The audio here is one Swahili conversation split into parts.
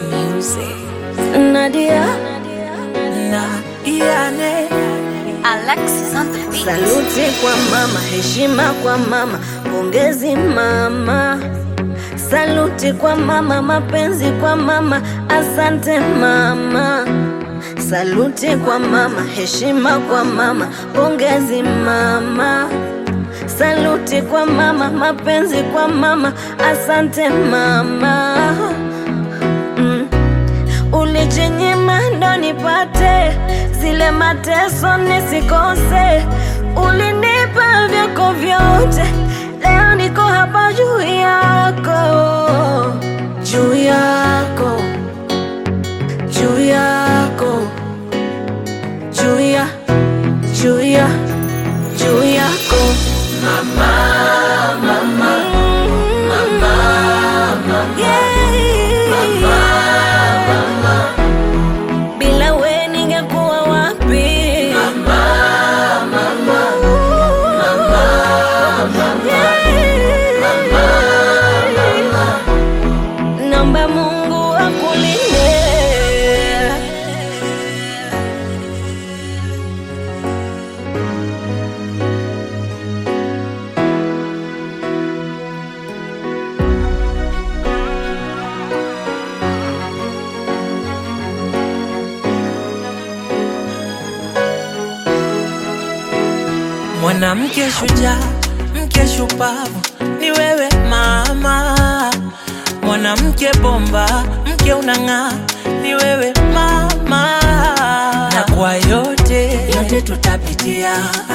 Nadia Nadiane Alexis on the beat. Saluti kwa mama, heshima kwa mama, pongezi mama. Saluti kwa mama, mapenzi kwa mama, asante mama. Saluti kwa mama, heshima kwa mama, pongezi mama. Saluti kwa mama, mapenzi kwa mama, asante mama. Mm. Ulijinyima ndo nipate zile mateso nisikose, ulinipa vyako vyote, leo niko hapa juu yako, juu yako, juu yako, juu ya, juu ya, juu yako mama, mama, mama, bila we ningekuwa wapi? Yeah. Naomba Mungu akulinde. Mwanamke shujaa, mke shupavu, ni wewe mama. Mwanamke bomba, mke unang'aa, ni wewe mama. Na kwa yote yote tutapitia,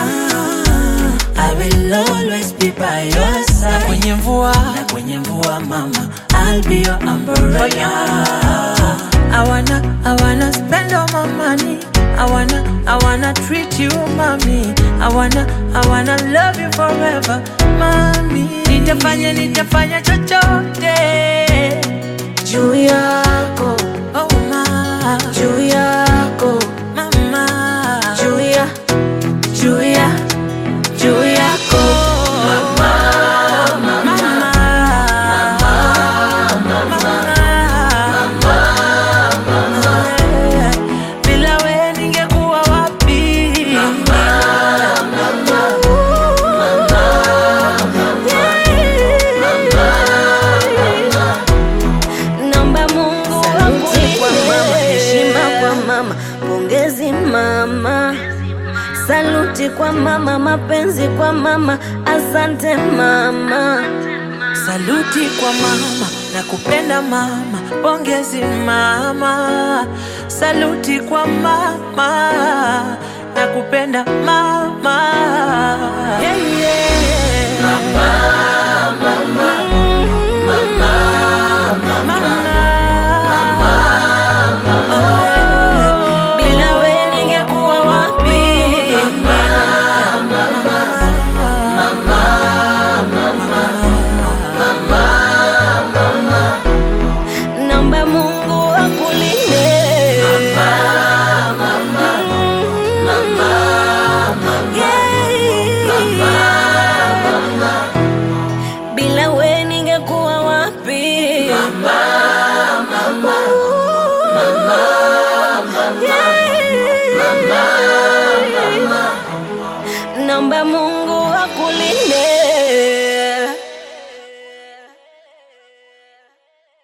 I will always be by your side. Na kwenye mvua, na kwenye mvua mama, I'll be your umbrella. I wanna, I wanna spend all my money. I wanna, I wanna treat you, mommy. I wanna, I wanna love you forever, mommy. Nitafanya, nitafanya chochote. Juu yako, Oh, ma, juu yako, mama. juu ya, juu ya, juu yako Mama. Mama. Bila we ningekuwa wapi? Naomba Mungu saluti kwa mama, heshima kwa mama, pongezi mama. Saluti kwa mama, mapenzi kwa mama, asante mama. Saluti kwa mama na kupenda mama, pongezi mama. Saluti kwa mama na kupenda mama. Yeah, yeah. Mama. Oh, bila we ningekuwa wapi? Naomba Mungu akulinde. Yeah. Bila we ningekuwa wapi? Yeah. Naomba Mungu